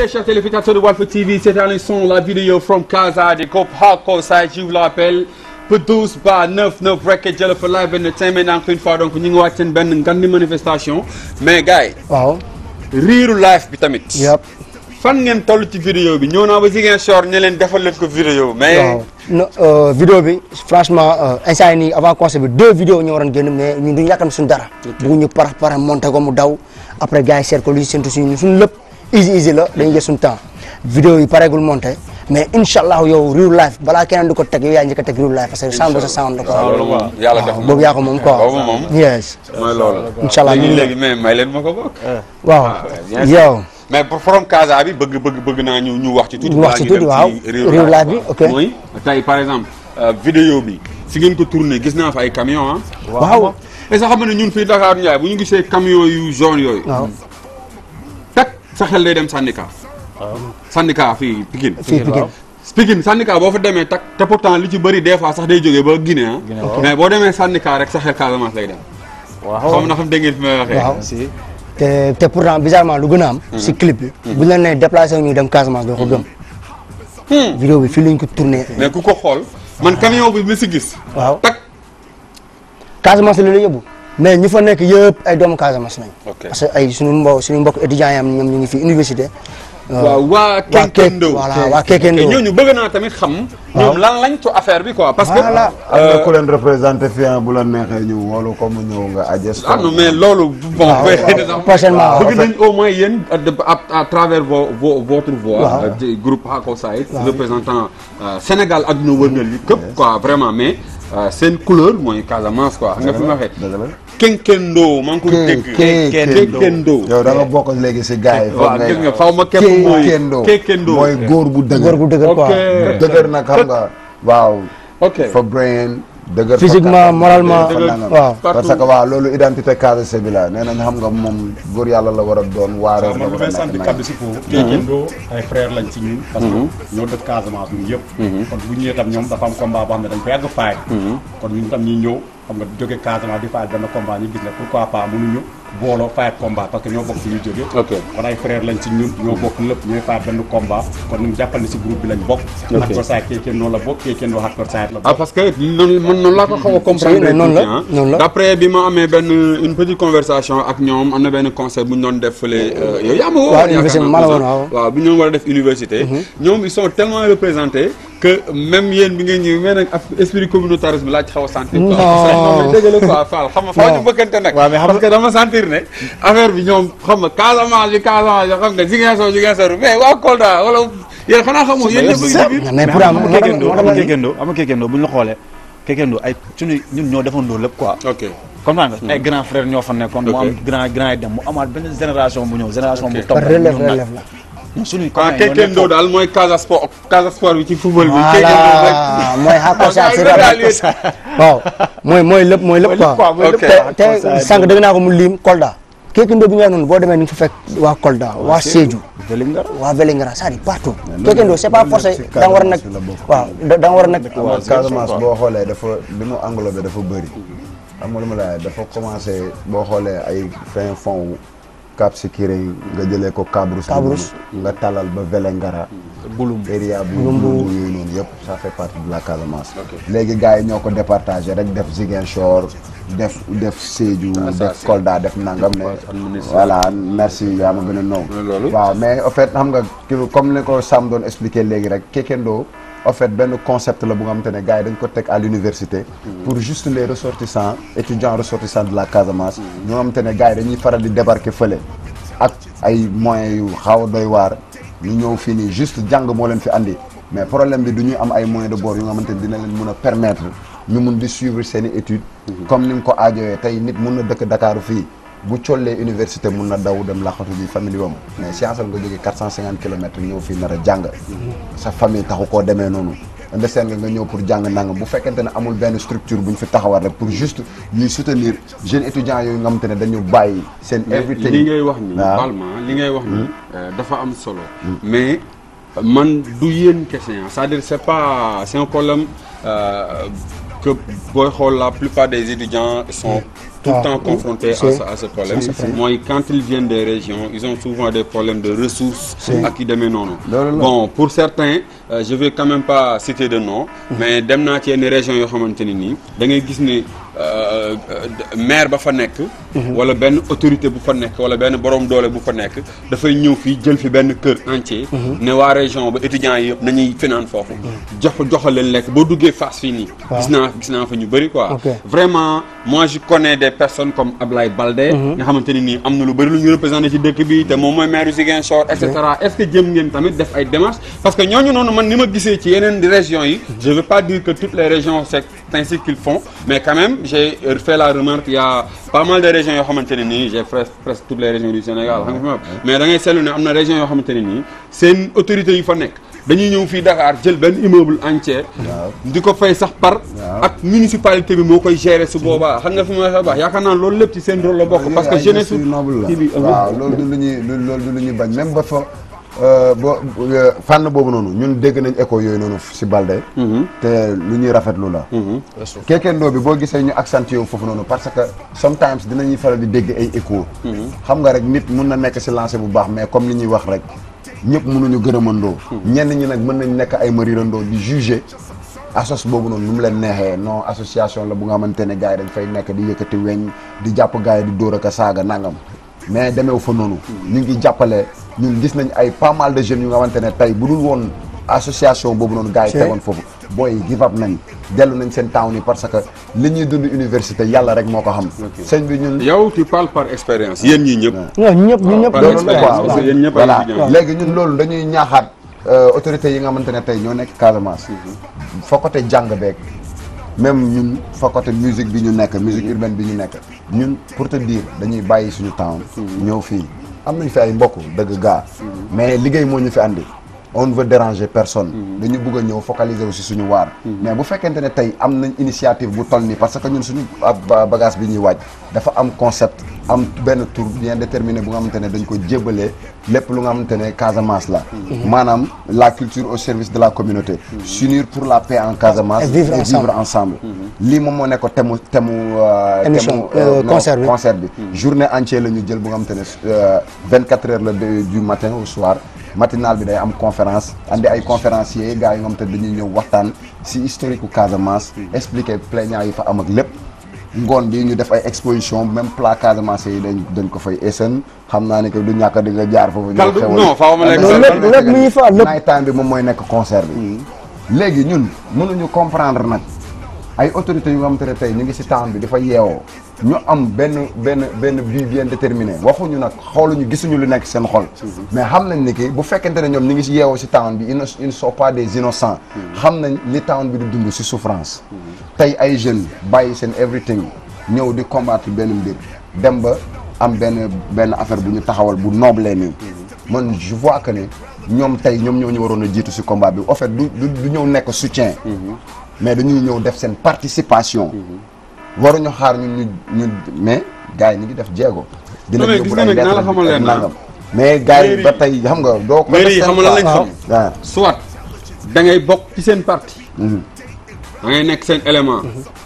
chers téléspectateurs de Walf TV, c'est un son, la vidéo from Casa de Cop Hardcore Side, je vous l'appelle. Produce par 99 Record Jello for Live Entertainment encore une fois donc ñu ngi wàcc seen benn ngandi manifestation mais gars yi waaw. riiru live bi tamit. yëpp. fan ngeen toll ci vidéo bi ñëw naa ba Ziguinchor ne leen defal leen ko vidéo mais. waaw no vidéo bi franchement instant yii nii avant concert bi deux vidéos ñoo waroon génn mais ñun duñu yàkkam suñu dara. bëgguñu par par monté ko mu daw après gars yi seet ko lu ñu séntu suñu suñu lépp easy easy la dañuy jël suñu temps vidéo yi pareegul monté mais incha allah yow real life balaa keneen di ko teg yow yaa njëkk a teg real life parce que sound ba sa sound la quoi. loolu moom yàlla def boobu yaa ko moom quoi. boobu moom yes. mooy loolu. incha allah léegi léegi mais may leen ma ko bokk. waaw bien sûr. yow. mais pour from Casa bi bëgg bëgg bëgg naa ñu ñu wax ci tuuti. ñu wax ci tuuti waaw real life bi ok. mooy tey par exemple euh, vidéo bi fi ngeen ko tourné gis naa fa ay camion ah. waaw. et sax xam ne ñun fii Dakar Ndiaye bu ñu gisee camion yu jaune yooyu. waaw tak sa xel day dem syndicat. syndicat fii Pikine. fii Pikine. Pikine syndicat boo fa demee tak te pourtant li ci bëri des fois sax day jógee ba Guinée ah. mais boo demee syndicat rek sa xel Casamance lay dem. xam na xam dégg ngeen fi may waxee. waaw te te pourtant bizarrement lu gën a am. si clip bi. bu ñu la nee déplacé wu ñu dem Casamance doo ko gëm. vidéo bi fii lañ ko tourné. mais ku ko xool man camion bi mi si gis. waaw tak Casamance la la yóbbu mais ñi fa nekk yëpp ay doomu Casamance lañ. Ok. parce que ay suñu mbo suñu mbokk étudiants yi am ñoom ñu ngi fi université. waaw waa waa Kekendo. voilà waa Kekendo. ok ñooñu bëgg naa tamit xam. ñoom lan lañ to affaire bi quoi parce que. Voilà. am na ku leen représenté fii ah, bu la neexee ñu woolu ko mu ñëw nga ajes ah non mais loolu. bon waaw, waaw, prochainement, bëgg waaw. nañ au moins yéen à, à, à travers vo, vo, votre voix. Waaw. euh, du groupe Hako Side. représentant euh, Sénégal ak nu wërngal yi këpp quoi vraiment mais euh, seen couleur mooy Casamance quoi. xam nga fi ma waxee. dëgg la Kenkendo maa ngi koy dégg. Kekendo. Kekendo. yow da nga bokk léegi si gars yi waaw gis nga faw ma képp mooy. Kekendo Kekendo. mooy góor bu dëgër góor gu dëgër ok quoi. dëgër nag xam nga waaw ok. fa brain dëgër fa Physiquement, kattan, moralement, fa nangam. waaw. parce que waaw loolu identité Casamance bi la nee nañ xam nga moom góor yàlla la war a doon waaree waaw la man war a damay sant nekk kaddu si foofu. Kekendo ay frère lañ ci ñun. parce que ñoo dëkk Casamance ñun yëpp. kon bu ñu ñëwee tam ñoom dafa am combat boo xam ne dañ ko yàgg faay. kon ñun tam ñuy ñëw xam nga jóge Casamance di faay benn combat ñu gis ne pourquoi pas mënuñu booloo faay combat parce que ñoo bokk fi ñu jóge. Ok. kon ay frère lañ ci ñun ñoo bokk lépp ñooy faay benn combat kon ñu jàppal ne si groupe bi lañ bokk. Ok. Hardcore Side Kekendo la bokk Kekendo Hardcore Side la ah bokk. parce que noonu man noonu laa ko xaw a comprendre mais noonu la, tuuti, ah. noonu la. d'après bi ma amee benn une petite conversation ak ñoom am na benn concert bu ñu doon def fële yow yaa ma woo waaw, yaakaar université naa, ma la Moussa. woon, waaw. waaw bi ñu war a def université ñoom ils sont tellement représentés que même yéen bi ngeen ñëw mais nag af- esprit communautarisme laa ci xaw a sentir quoi Non. parce que non mais dëgg la quoi Fall xam nga faaw ñu Non. bëggante nag waaw, mais xam parce que dama sentir ne affaire bi ñoom xam nga Casamance bi Casamance bi xam nga Ziguinchor Ziguinchor mais waa Kolda wala yéen xanaa xamoo yéen ñëpp a ngi ci biir mais mais pour xam am nga Kekendo xam nga Kekendo xam nga Kekendo bu ñu la xoolee Kekendo ay suñu ñun ñoo defandoo lépp quoi. ok comprendre nga ay grand frère ñoo fa nekkoon. mu Ok. am grand grand yi dem mu amaat benn génération bu ñëw génération bu Ok. topp. relève ñun nag relève la. ñun suñuy ah copains ñoo Kekendo nekkoon. daal mooy Casa Sport Casa Sport bi ci football bi Kekendo rek voilà mooy Hardcore Side si Ah, rap gars waaw mooy mooy lépp mooy lépp quoi. mooy lépp te te sànq dégg naa ko mu lim Kolda. Kekendo bi nga noonu boo demee ni nga fa fekk waa Kolda waa Sédhiou. Vélingara. waa Vélingara c'est-à-dire partout. Kekendo c'est pas forcé si da nga war a nekk Casamance la bokk. waaw da da nga war a nekk. waaw Casamance boo xoolee dafa li mu englobé dafa bëri xam nga lu ma la dafa commencé boo xoolee ay fin fond wu Cap Skirring nga jëlee ko Cabrousse Cabrousse. nga talal ba Vélingara Bulum. area bu Bulumbu yooyu noonu yëpp ça fait partie de la Casamance léegi gars yi ñoo ko départagé rek def Ziguinchor def def Sédhiou Ah, ça, def c'est- Kolda def nangam ne administration. voilà merci yaa ma gën a naw Mooy loolu. waaw mais en fait xam nga ki comme ni ko Sam doon expliqué léegi rek Kekendo en fait benn concept la bu nga xamante ne gars yi dañ ko teg à l'université pour juste les ressortissants étudiants ressortissants de la Casamance ñoo xamante ne gars yi dañuy faral di débarquer fële ak ay moyens yu xaw a doy waar ñu ñëw fii nii juste jàng moo leen fi andi mais problème bi du ñuy am ay moyens de bord yu nga xamante ne dina leen mun a permettre ñu mun di suivre seen i études comme ni nga ko aajowee tey nit mun na dëkk Dakar fii bu collee université mun na daw dem laxatu ji famille wam mais science nga jógee 450 kilomètres ñëw fii nar a jàng sa famille taxu koo demee noonu understand nga nga ñëw pour jàng nangam bu fekkente ne amul benn structure bu ñu fi taxawal rek pour juste ñuy soutenir jeunes étudiants yooyu nga xamante ne dañu bàyyi seen everything li ngay wax ni waaw. balma li ngay wax ni dafa am solo mais man du yéen kese ah c'est-à-dire c'est pas c'est un problème euh, que booy xool la plupart des étudiants sont tout le Ah, temps confrontés à c'est- ce, à ce problème c'est vrai. mooy quand ils viennent des régions ils ont souvent des problèmes de ressources ak yi demee noonu Loolu la. bon pour certains euh, je vais quand même pas citer de nom mais dem naa ci yenn régions yoo xamante ne nii da ngay gis ne euh, euh, maire ba fa nekk wala benn autorité bu fa nekk wala benn borom doole bu fa nekk dafay ñëw fii jël fi benn kër entier ne waa région ba étudiants yi yëpp nañuy finaan foofu jox joxal leen lekk boo duggee face fii nii gis naa gis naa fa ñu bëri quoi Ok. vraiment moi je connais des personnes comme Ablaye Baldé nga xamante ne nii am na lu bëri lu ñu représenté ci dëkk bi te moom mooy maire yu Ziguinchor et cetera est-ce que jëm ngeen tamit def ay démarches parce que ñooñu noonu man ni ma gisee ci yeneen régions yi je veux pas dire que toutes les régions c'est ainsi qu'ils font mais quand même j'ai fait la remarque il y a pas mal de régions yoo xamante ne nii j'ai presque presque toutes les régions du Sénégal xam nga fi ma wax mais da ngay seetlu ne am na région yoo xamante ne nii seen autorités yi fa nekk dañuy ñëw fii Dakar jël benn immeuble entier di ko fay sax par ak municipalité bi moo koy gérer su boobaa xam nga fi ma waxee baax yaakaar naa loolu lépp ci seen rôle la bokk parce que jeunesse su noble kii bi la waaw loolu du lu ñuy lu- loolu du lu ñuy bañ même ba fa euh, bo euh, fànn boobu noonu ñun dégg nañ écho yooyu noonu si Balde te lu ñuy rafetlu la keekendoo bi boo gisee ñu accentué wu foofu noonu parce que sometimes dinañuy faral di dégg ay écho xam nga rek nit mun na nekk si lancé bu baax mais comme li ñuy wax rek ñëpp mënuñu gërëmandoo ñenn ñi nag mën nañ nekk ay marirandoo di juger asos boobu noonu nu mu leen neexee non association la bu nga xamante ne gars yi dañ fay nekk di yëkkati weñ di jàpp gars yi di dóor ak a saaga nangam mais demeew fa noonu ñu ngi jàppale ñun gis nañ ay pas mal de jeunes yu nga xamante ne tey bu dul woon association boobu noonu gars yi tegoon foofu booy give up nañ dellu nañ seen town yi parce que li ñuy dund université yàlla rek moo ko xam sëñ bi ñun yow tu parles par expérience yéen ñii ñëpp non ñëpp ñu ñëpp par ñu loolu ñëpp la expérience quoi parce que yéen ñëpp ay voilà étudiants léegi ñun loolu dañuy ñaaxaat autorités yi nga xamante ne tey ñoo nekk Casamance fa côté jàng beeg même ñun fa côté musique bi ñu nekk musique urbaine bi ñu nekk ñun pour te dire dañuy bàyyi suñu temps ñëw fii am nañ fi ay mbokk dëgg gaa mais liggéey moo ñu fi andi on ne veut déranger personne dañu bëgg a ñëw focaliser wu si suñu waar mais bu fekkente ne tey am nañ initiative bu toll nii parce que ñun suñu ab bagage bi ñuy waaj dafa am concept am benn tour bien déterminé bu nga xamante ne dañ ko jébalee lépp lu nga xamante ne Casamance la maanaam la culture au service de la communauté s'unir pour la paix en Casamance Et vivre ensemble. ensemble lii moom moo nekk thème thème euh, Émission, thème, euh, non, concert bi. concert bi journée entière la ñu jël bu nga xamante ne euh, 24 heures la de- du matin au soir matinal bi day am conférence andi ay conférenciers gars yi nga xamante ne dañuy ñëw waxtaan si historique u Casamance expliquer plaignants yi fa am ak lépp ngoon bi ñu def ay exposition même plat Casamance yi dañ dañ ko fay essen xam naa ne que du ñàkk di nga jaar foofu Kaldu non faaw ma lekk Non, lépp lépp mi ngi fa lépp night time bi moom mooy nekk concert bi léegi ñun mënuñu comprendre nag ay autorités yu nga xamante ne tey ñu ngi si town bi dafa yeewoo ñu am benn benn benn but bien déterminé waxuñu nag xooluñu gisuñu lu nekk seen xol mais xam nañ ni ki bu fekkente ne ñoom ñu ngi si yeewoo si town bi ils ne ils ne sont pas des innocents xam nañ li town bi di dund si souffrance tey ay jeunes bàyyi seen everything ñëw di combattre benn mbir dem ba am benn benn affaire bu ñu taxawal bu noble nii man je vois que ne ñoom tey ñoom ñoo ñu waroon a jiitu si combat bi en fait du du du ñëw nekk soutien mais dañuy ñëw def seen participation waruñu xaar ñun ñu ñu mais gars yi ñu ngi def jéego Non, mais gis nga nag naa la xamal leen na. mais gars yi Mairie- ba tey xam nga doo ko mairie yi def xam nga lan lañ waaw. xam waaw soit da ngay bokk ci seen parti da ngay nekk seen élément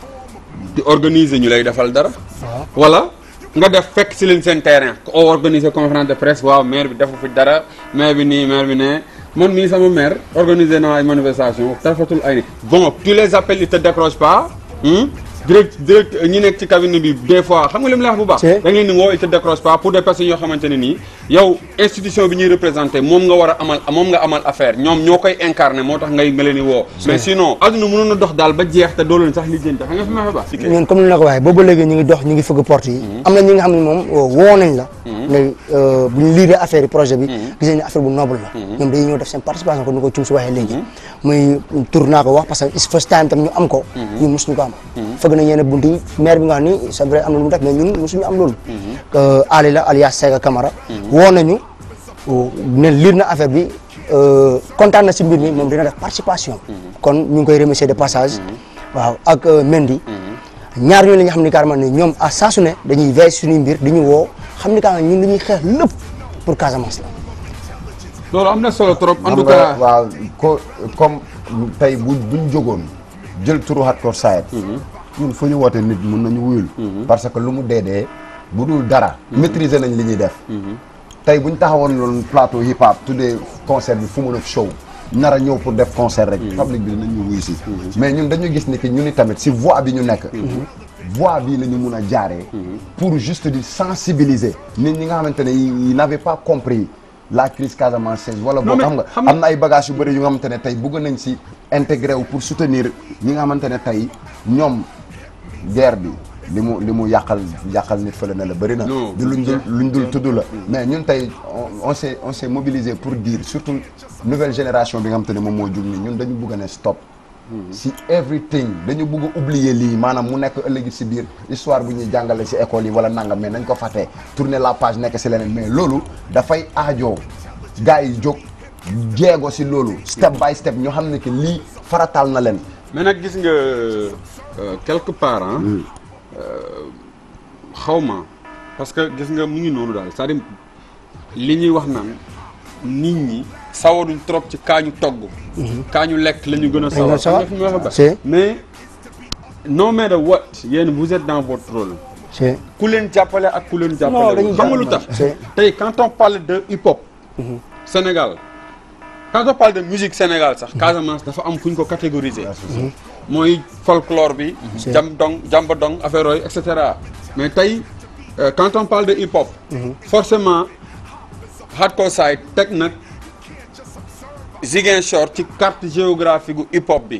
di organiser ñu lay defal dara wala nga def fekk si leen seen terrain ko organiser conférence de presse waaw maire bi defu fi dara maire bi nii maire bi ne man mii sama maire organiser na ay manifestation tafatul ay ni bon tu les appelles ils te décrochent pas hmm? direct direct ñi nekk ci cabinet bi des fois xam nga li mu la wax bu baax C'est- da nga leen di woo ils te décrochent pas pour des personnes yoo xamante ne nii yow institution bi ñuy représenté moom nga war a amal moom nga amal affaire ñoom ñoo koy incarné moo tax ngay nga leen di woo mais sinon adduna mënoon na dox daal ba jeex te doo leen sax lijjanti xam nga fi ma fa baax ñun comme ni la ko waxee boobu léegi ñu ngi dox ñu ngi fëgg porte yi am na ñi nga xam ne moom woo nañ la ne bu ñu liiree affaire yi projet bi gis nañ ne affaire bu noble la ñoom dañuy ñëw def seen participation ko ni ko cum si waxee léegi muy tur naa ko wax parce que it's first time tam ñu am ko ñun mosuñu ko am fëgg nañ yenn bunt yi maire bi nga xam ni c'est vrai am na lu mu def mais ñun mosuñu am loolu Ali la alias Sega Camara woo nañu ne liir na affaire bi euh, kontaan na si mbir mi moom dina def participation kon ñu ngi koy remercier de passage waaw ak euh, Mendy ñaar ñooñu la ñu xam ni carrément ni ñoom à saa su ne dañuy veille suñuy mbir di ñu woo xam ni carrément ñun li ñuy xeex lépp pour Casamance la loolu am na solo trop en xam tout nga cas waaw ko comme tey bu buñ jógoon jël turu hardcore side ñun fu ñu woote nit mun nañu wuyul parce que lu mu dee dee bu dul dara maîtriser nañ li ñuy def tey bu ñu taxawoon loolu plateau hip hop tuddee concert bi fu mun a show nar a ñëw pour def concert rek public bi dinañ ñu wuyu si mais ñun dañu gis ni que ñu ni tamit si voie bi ñu nekk voie bii la ñu mun a jaaree pour juste di sensibiliser nit ñi nga xamante ne yi n'avaient pas compris la crise casamançaise wala Non, boo mais xam nga xam nga- am na ay bagages yu bëri yu nga xamante ne tey bëgg nañ si intégré wu pour soutenir ñi nga xamante ne tey ñoom guerre bi li mu li mu yàqal yàqal nit fële na la bëri na Non, di luñ dul luñ dul tudd la mais ñun tey on on s'est on s'est mobilisé pour dire surtout nouvelle génération bi nga xamante ne moom moo jug ni ñun dañu bëgg a ne stop si everything dañu bëgg a oublier lii maanaam mu nekk ëllëgi si biir histoire bu ñuy jàngale si école yi wala nangam mais nañ ko fàttee tourner la page nekk si leneen mais loolu dafay aajoo gars yi jóg jeego si loolu step by step ñu xam ne que lii farataal na leen mais nag gis nga euh, quelque part ah xaw ma parce que gis nga mu ngi noonu daal c'est-à-dire li ñuy wax naan nit ñi sawaruñ trop ci kaañu togg kaañu lekk la ñu gën a sawar sawar. xam nga fi ma wax ba C'est- mais no matter what yéen vous êtes dans votre rôle c'est ku leen jàppale ak ku leen Non, jàppale dañuy xam nga lu jàppale. tax C'est- tey quand on parle de hip hop Sénégal quand on parle de musique Sénégal sax Casamance dafa am fu ñu ko catégoriser mooy folklore bi C'est- jam dong jamba dong affaire yooyu et cetera mais tey euh, quand on parle de hip hop forcément hardcore side teg nag Ziguinchor ci carte géographique gu hip hop bi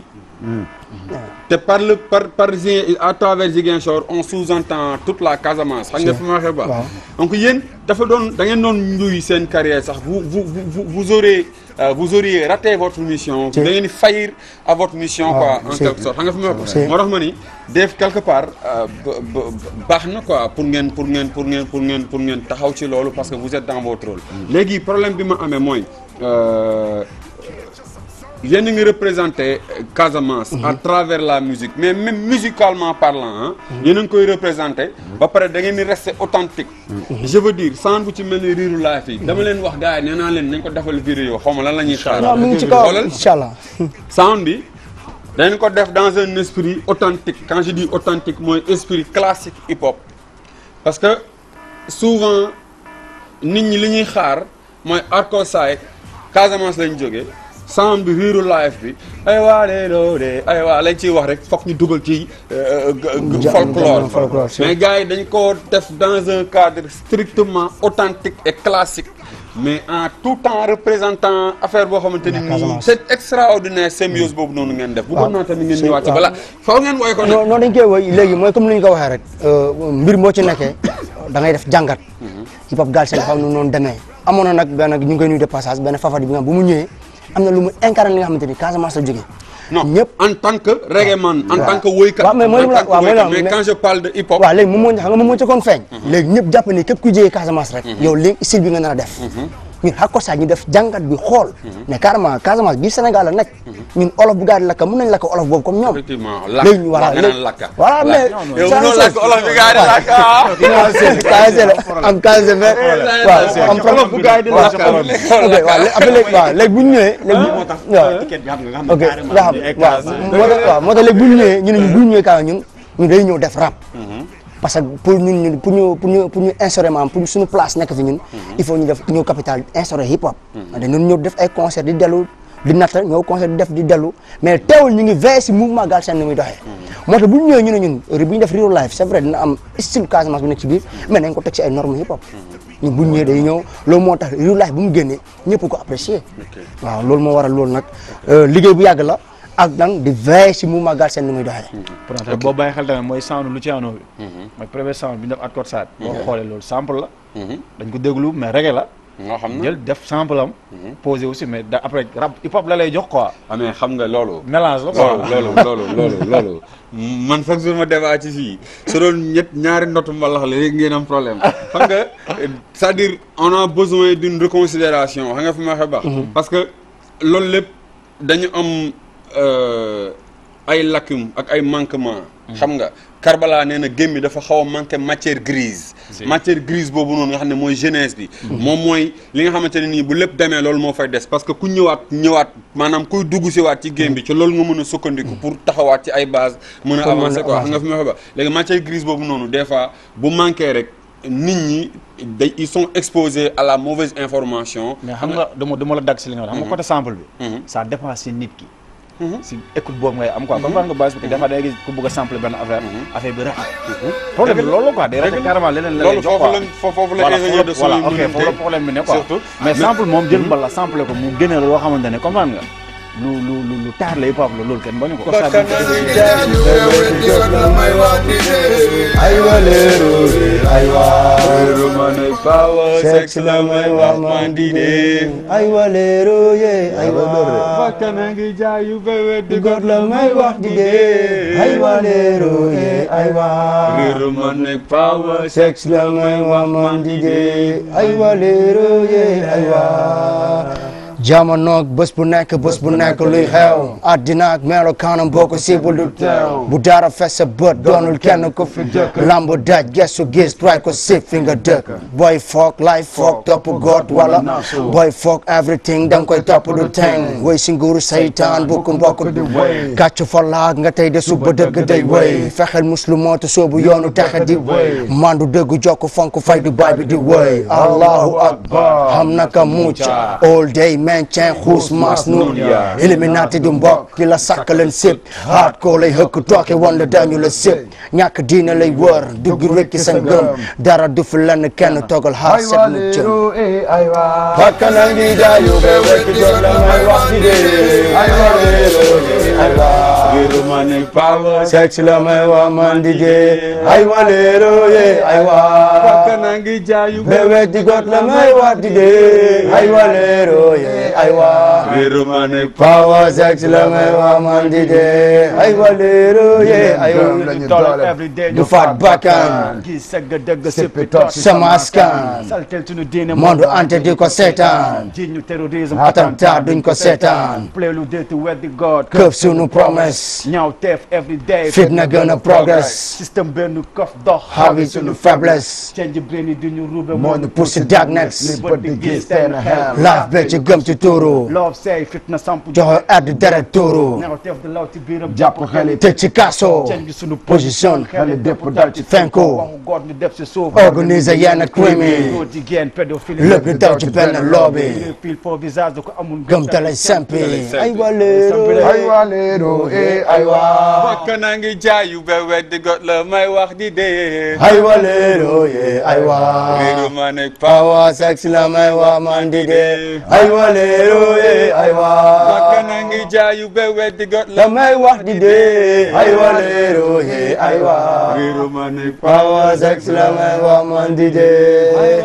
te par le par par Ziguin- à travers Ziguinchor on sous-entend toute la Casamance xam nga fi ma waxee ba waaw. donc yéen dafa doon da ngeen doon njuy seen carrière sax vous vous vous vous aurez euh, vous auriez raté votre mission da C'est- ngeen di faillir à votre mission waaw, quoi en c'est- quelque sorte xam nga fi ma wax c'est- moo tax ma ni def quelque part euh, ba- ba- baax na quoi pour ngeen pour ngeen pour ngeen pour ngeen pour ngeen taxaw ci loolu parce que vous êtes dans votre rôle léegi problème bi ma amee mooy euh, yéen a ngi représenté euh, Casamance à travers la musique mais même musicalement parlant ah yéen a ngi koy représenté ba pare da ngeen di rester authentique je veux dire sans bu ci mel ni riiru life yi dama leen wax gars yi nee naa leen nañ ko defal vidéo xaw ma lan la ñuy xaar non mi ngi ci kaw xoolal incha allah sound bi dañ ko def dans un esprit authentique quand je dis authentique mooy esprit classique hip hop parce que souvent nit ñi li ñuy xaar mooy hardcore side Casamance lañ jógee sound bi riiru live bi ay waa de loo de ay waa lañ ciy wax rek foog ñu dugal ci euh, g- g- Ja- folklore folklore, c'est- mais gars yi dañ ko def dans un cadre strictement authentique et classique mais en tout temps représentant affaire boo xamante ni nii Casamance. c'est extraordinaire symbiose boobu noonu ngeen def bëggoon naa tamit ngeen c'est- ñëwaat ci waaw. bala faaw ngeen woy ko nag non non dañ koy woy léegi mooy comme ni ñu ko waxee rek mbir moo ci nekkee da ngay def jàngat hip hop Galsen dafa am nu noonu demee amoon na nag benn ñu ngi koy nuyu de passage benn fafadi bi nga xam bu mu ñëwee am na lu mu incarné li nga xamante ni Casamance la jógee non ñëpp en tant que reggae man en waaw. tant que woykat waaw, mais mooy en li ma la- tant que waaw, mooy li ma woykat la- mais mais- quand je parle de hip hop waaw léegi moom moo xam nga moom moo ci kon feeñ léegi ñëpp jàpp ni képp ku jógee Casamance rek yow léegi style bi nga nar a def ñun hardcore side ñu def jàngat bi xool ne carrément Casamance biir Sénégal la nekk ñun olof bu gaa di lakka mën nañ lakk olof boobu comme ñoom effectivement lakk léegi ñu voilà nga léegi naan lakka voilà mais yow ça, mënoo c'est- lakk olof bi gars yi di lakk ah am KSC waaw am olof bu gars yi di lakk ok waaw léegi après léegi waaw léegi bu ñu ñëwee léegi moo tax waaw ticket bi xam nga nga xam ne ok carrément nga xam ni ay waaw classe moo tax waaw moo tax léegi bu ñu ñëwee ñu ne ñu bu ñu ñëwee kaa ñun ñun day ñëw def rap parce que pour ñun ñun pour ñu pour ñu pour ñu instaurer maanaam pour suñu place nekk fi ñun il faut ñu def ñëw capital instaurer hip hop dañu ñëw def ay concert di dellu di natta ñëw concert di def di dellu mais teewul ñu ngi veillé si mouvement Galsen ni muy doxee moo tax bu ñu ñëwee ñu ne ñun bu ñu def real life c'est vrai dina am style Casamance bu nekk ci biir mais nañ ko teg ci ay normes hip hop ñun bu ñu ñëwee day ñëw loolu moo tax real life bu mu génnee ñëpp ko apprécier waaw loolu moo waral loolu nag liggéey bu yàgg la ak nag di veillé si mouvement Galsen ni muy doxee pourtant boo bàyyi xel tamit mooy sound Luciano bi mooy premier sound bi ñu def hardcore side boo xoolee loolu sample la dañ ko déglu mais reggae la nga xam na jël def sample am posé aussi mais da après rap hip hop la lay jox quoi ah mais xam nga loolu mélange la quoi loolu loolu loolu loolu loolu man chaque jour ma débat ci fii su doon ñett ñaari ndotu mbalax la léegi ngeen am problème xam nga c'est-à-dire on a besoin d'une reconsidération xam nga fi ma waxee baax parce que loolu lépp dañu am ay lacune ak ay manquement xam nga Karbala nee na game bi dafa xaw a manqué matière grise matière grise boobu noonu nga xam ne mooy jeunesse bi moom mooy li nga xamante ne nii bu lépp demee loolu moo fay des parce que ku ñëwaat ñëwaat maanaam kuy dugg si waat ci game bi ci loolu nga mën a sukkandiku pour taxawaat ci ay base mën a Pour mën a avancer quoi xam nga avancer. fi ma fa ba léegi matière grise boobu noonu des fois bu manqué rek nit ñi day ils sont exposés à la mauvaise information mais xam nga dama dama la dagg si li nga wax xam nga côté sample bi Mhm. ça dépend si nit ki si écoute boobu ngay am quoi comprendre nga base parce que des fois da ngay gis ku bëgg a sample benn affaire affaire bi rax problème bi loolu la quoi day rax carrément leneen la lay loolu jox foofu quoi la fo- foofu la voilà ingénieur de son voilà yi ok mën foofu la problème bi ne quoi surtout mais sample moom jël mbal la sample ko mu génne la loo xamante ne comprendre nga lu lu lu lu taar la hip hop la loolu kenn bañu ko ay waleeru ay waa sex la may wax man di dee ay waleeru ye ay waa Bakkan ngi jaayu bébé di góor la may wax di dee ay waleeru ye ay waa Réeru ma nekk power sex la may wax man di dee ay waleeru ye ay waa jamonoog bés bu nekk bés bu nekk luy xew àddina ak melo kanam boo ko siibul du teew bu dara fes sa bët doonul kenn ko fi dëkk lamb daj gestu gis try ko sib fi nga dëkk boy foog life foog topp goot wala boy foog everything danga koy topp du teng woy si nguuru saytaan bukk mbokk di woy gàcc fa laag nga tey de suba dëgg day woy fexeel muslu mootu soobu yoonu texe di woy mandu dëgg jokk fonk fay du baay bi di woy allahu akbar xam naka mucc all day maintien xuus maas nun illuminati du mbokk ki la sàkk leen sëp haat ko lay hëkk tooke woon la dañu la sëp ñàkk diina lay wër dugg rekki sa ngëm dara du fi lenn kenn togal xaar set mu jëm bakkan a ngi jaayu be wekk jot la may wax di dee ay waleero ay waa Réeru ma nekk power sex la may wax man di dee ay waleero ye ay waa Bakkan ngi jaayu bébé di got la may wax di dee ay waleero ye ay waa Réeru ma nekk power sex la may wax man di dee ay waleero ye ay lañu doole du faat bakkan gis sëgg dëgg Sippi toog sama askan saltel suñu diine monde ante di ko seetaan ji ñu terrorisme attentat duñ ko seetaan play lu dee to weddi God këf sunu promesse ñaaw teef every day fitna gën a progress système benn kof dox xawi sunu faiblesse change brain yi di ñu rube moo ñu pousse darkness li bët di gis teen xel laaf be ci gëm ci tuuru love say fitna samp joxe addu deret tuuru ñaaw teef di law ci biiram jàpp xel yi tëj ci kaso change suñu position xel yi dépp dal ci fenko waxu God ñu def si suuf organiser yenn crime yi góor jigéen pédophilie lépp di daw ci benn lobby pile faux visage da ko amul gëm te lay sempi ay waleero ay waleero eh ay waa Bakkan ngi jaayu bébé di got la may wax di dee ay waleero ye ay waa Réeru ma nekk power Power sex la may wax man di dee ay waleero ye ay waa Bakkan ngi jaayu bébé di got la la may wax di dee ay waleero ye ay waa Réeru ma nekk Power sex la may wax man di dee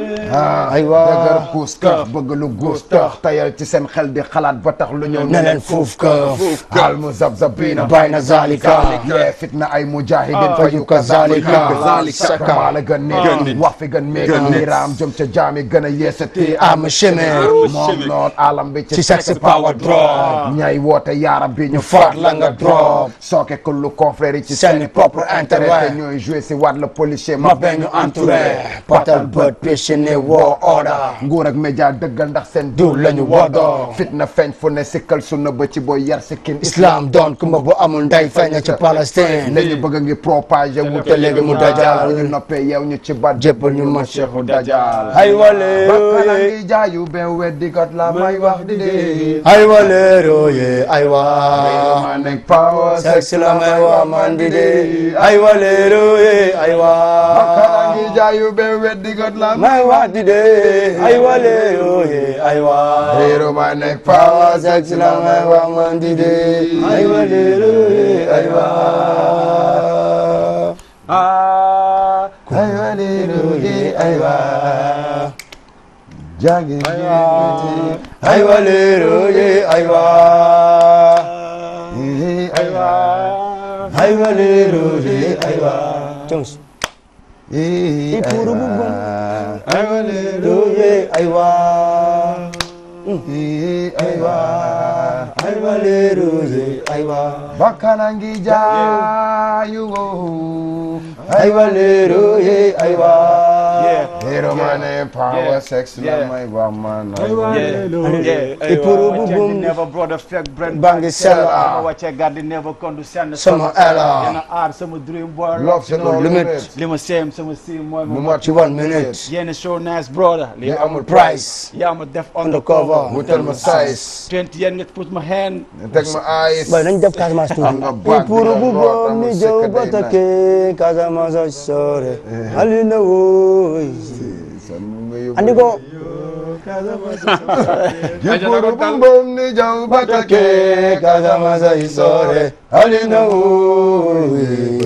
ay waa dëgër puus këf bëgg lu guus tax tayal ci seen xel di xalaat ba tax lu ñëw ne leen fuuf ka al mu zab zabina bayna zalika yee fitna ay mujahidin fa yu kazalika saka maa la gën nit wax fi gën meeg niiraam jëm ca jaami gën a yeesati am chemin moom noon alam bi ci ci sex power drop ñay woote yaaram bi ñu faat la nga drop sooke ko lu confrère yi ci Seeni seeni propre propre intérêt. intérêt te ñooy joué si waat la policier ma benn entouré patal bët péché woo order nguur ak média dëggal ndax seen du lañu woddoo fitna feeñ fu ne sikkal sunna ba ci booy yar sikkin islam doon kumba bu amul ndey feeñ ci Palestine la ñu bëgg a ngi propagé wu te léegi mu dajal. ñu noppee yeew ñu ci bat jébbal ñu ma cheikhu dajal ay waleero bakkana ye ngi jaayu ben weddi got la may wax di dee ay waleero ye ay waa ma nekk power sex la may wax man di dee ay waleero ye ay bakkana waa ngi jaayu ben weddi got la may wax di dee ay waleero ye ay waa Hero ma nekk Power power sex la may wax man di dee ay waleero ye ay waa ah ay waleero ye ay waa jàngi ay waleero ye ay waa ay waa ay waleero ye ay waa Jones ay Ipuru bubu. waa ay waleero ye ay waa ay waa aywa leeru ye aywa Bakana ngi jaayu wo. aywa leeru ye aywa Hero mane power Yeah. sex la Yeah. may ba man. Yeah, Ipuru aywa, bubum. change never brother fake brand Bangi sella. sama wàcce garde never kondu senn Sama ella. yana aar sama dream boy Love c'est no limit. limit. li ma seem sama si mooy Mu ma mat ci one minute yéen so nice brother li Li amul amul price yaa ma def undercover undercover Wutal ma size. twenty yéen nga put ma hand Teg ma eyes. boy nañ def Casamance tuuti Nga baag ipuru bi bu nga bom root, ni amul jëw sikk day batake Casamance a sore alina woy andi ko Yipuru bumbum ni jaw batake. Casamance a sore alina woy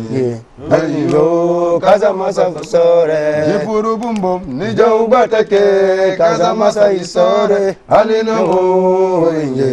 Ayo Casamance a sore Yipuru bumbum ni jaw batake. Casamance a sore Alina wo.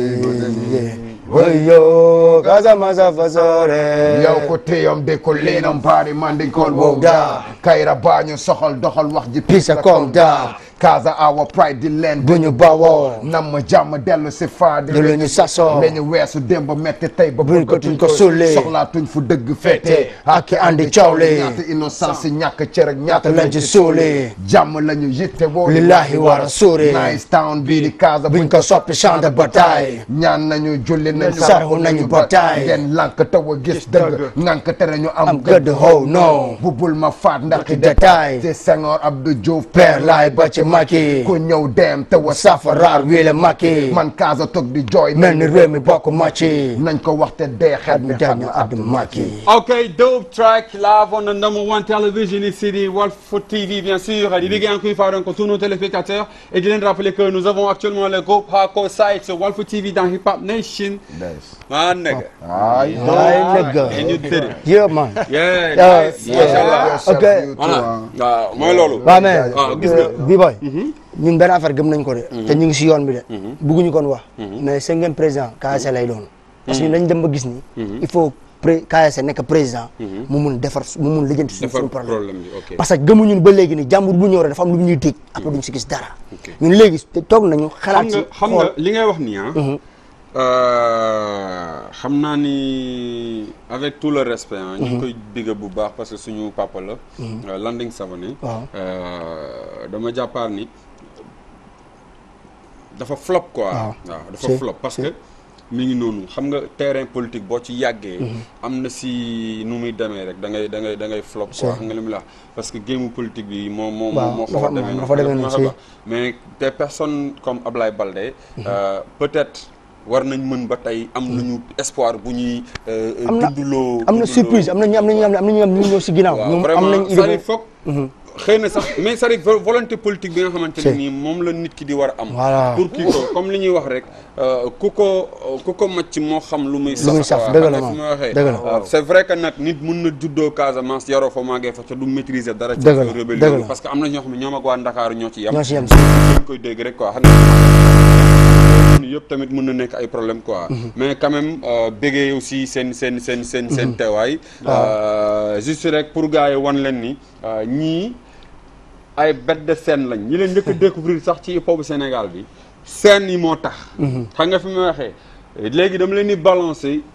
Oyo Casamance a sore yow ko téyam de ko leenam baari mandinkool Wow, wow da. da kayra baañu soxal doxal wax ji Pisa comme da. Kaza awa pride di leen bu ñu bawoo nam ma jàmm dellu si faa di Di lu ñu sasoo. la ñu weesu démb metti tey ba Buñ ko tuñ ko sulli. soxlaatuñ fu dëgg féete ak ki andi coow li. ñaata innocence ñàkk cër ak ñaata lañ ci suuli. jàmm la ñu yitte woo Lillahi wa rasuli. nice town bii di Kaza buñ ko soppi champ de bataille ñaan nañu julli nañ Sarxu nañu bataille. ngeen lànk taw a gis dëgg ngànk tere ñu am am gëdd how no bubul ma faat ndax ci détail. te Senghor Abdou Diouf père laay ba ci Macky ku ñëw dem te wa safaraar wiile Macky man Kaza toog di jooy mel ni réew mi bokk Macky nañ ko waxte dee xet at mi jaar ñu Abdou Macky Okay, dope track live on the number one television ici, the Wolf Foot TV, bien sûr. Les big encore une fois donc tous nos téléspectateurs. Et je viens de rappeler que nous avons actuellement le groupe Hardcore Site sur Wolf Foot TV dans Hip Hop Nation. Ah, nigga. ay ay nigga And you did it. yeah man Yeah, Yeah, nice. yeah. Mashallah. ok Voilà. waaw mooy loolu. waaw mais Ah, gis nga. bi boy ñun benn affaire gëm nañ ko de te ñu ngi si yoon bi de bugguñu kon wax mais cinquième président KSC lay doon parce que ñun dañ dem ba gis ni il faut pré KSC nekk président mu mun defar mu mun lijjanti suñu Defar suñu problème problème bi, ok. parce que gëmuñu ba léegi ni jàmbur bu ñëw rek dafa am lu mu ñuy tëj après duñ si gis dara ñun léegi te toog nañu xam xalaat nga ci xam nga xool li ngay wax nii ah. euh, xam naa ni avec tout le respect ah. ñu ngi koy digg bu baax parce que suñu papa la. euh, Landing Savané. Waaw. Euh, dama jàppaar ni dafa flop quoi. Waaw. waaw dafa C'est- flop parce c'est- que. mi ngi noonu xam nga terrain politique boo ci yàggee. am na si nu muy demee rek da ngay da ngay da ngay flop quoi C'est- xam nga li mu la wax parce que géemu politique bi moo moo Waaw, moo xaw dafa- a demee dafa demee noonu, si. mais des personnes comme Ablaye Baldé euh, peut-être war nañ mën ba tey am nañu espoir bu ñuy euh, am na dunduloo am na dunduloo- surprise am na ñu am na ñu am na ñu am ñu ñëw si ginnaaw waaw ñoom am vraiment nañ idée c'est-à-dire boobu. foog xëy na sax mais c'est-à-dire vo- volonté politique bi nga xamante ne C'est- nii moom la nit ki di war a am Voilà. pour kii ko comme li ñuy wax rek euh, ku ko ku ko macc moo xam lu muy Lu muy saf, quoi. dëgg la xam nga moom, fi ma waxee dëgg la. Euh, c'est vrai que nag nit mun na juddoo Casamance yaroo fa màggee fa te du maîtriser dara ci Dëgg la, affaire dëgg rébellion la. parce que am na ñoo xam ne ñoom ak waa Ndakaaru ñoo ci yam ñoo si yem dañ koy dégg rek quoi xam ne yëpp tamit mën na nekk ay problème quoi mais quand même euh, béggee aussi seen seen seen seen seen teewaay Euh, juste rek pour gars yi wan leen ni euh, ñii ay bête de scène lañ ñi leen njëkk a découvrir sax ci hip hop Sénégal bi scène yi moo tax xam nga fi ma waxee léegi dama leen di balancer